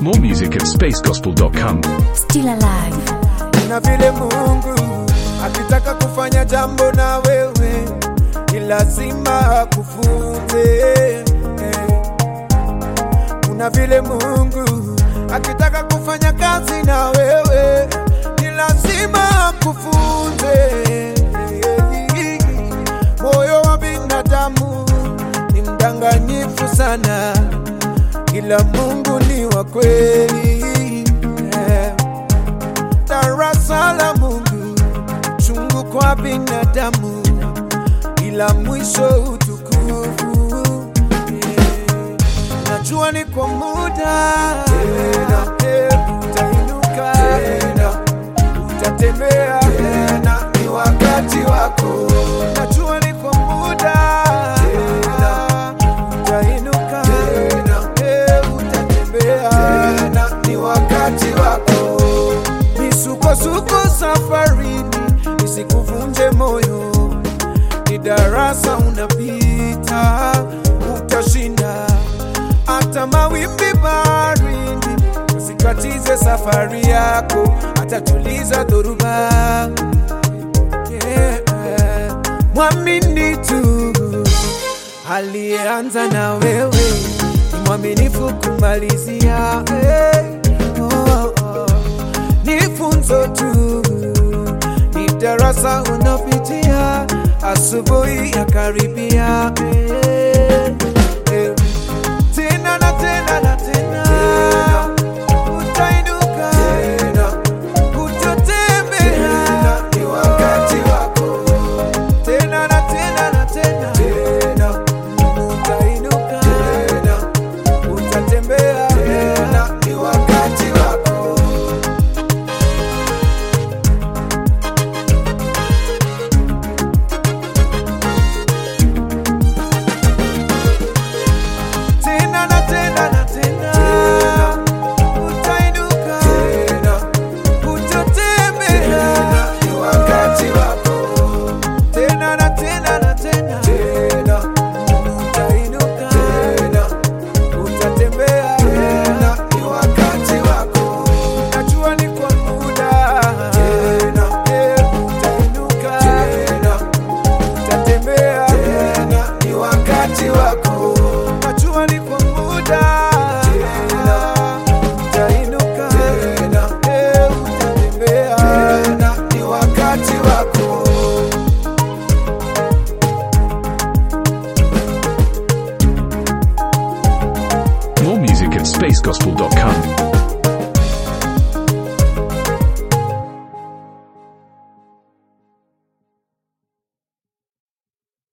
More music at spacegospel.com. Still alive. na vile Mungu akitaka kufanya jambo na wewe ni lazima akufunze. Kuna vile Mungu akitaka kufanya kazi na wewe ni lazima akufunze. Moyo wa binadamu ni mdanganyifu sana, ila Mungu ni wa kweli. Yeah darasa la Mungu chungu kwa binadamu, ila mwisho utukufu. Yeah. Najua ni kwa muda tena, eh, utainuka tena, utatembea tena, ni wakati wako. Najua ni kwa muda tena, utainuka tena, eh, utatembea tena, ni wakati wako misukosuko safarini isikuvunje moyo, ni darasa unapita, utashinda. Hata mawimbi baharini usikatize safari yako, atatuliza dhoruba. Yeah. Mwamini tu aliyeanza na wewe, ni mwaminifu kumalizia. Hey. Oh, oh ni funzo tu, ni darasa unapitia, asubuhi ya karibia eh, eh. tena na tena na tena, utainuka tena, utatembea, ni wakati wako tena na tena na tena, tena utainuka tena, utatembea tena, ni wakati wako. tena na tena na tena, utainuka tena, utatembea, ni wakati wako tena na tena na tena, tena utainuka tena, utatembea tena, ni wakati wako. Najua ni kwa muda tena, eh, utainuka tena, utatembea tena, ni wakati wako. Najua ni kwa muda tena, utainuka tena, eh, utatembea tena, ni wakati wako. More music at spacegospel.com.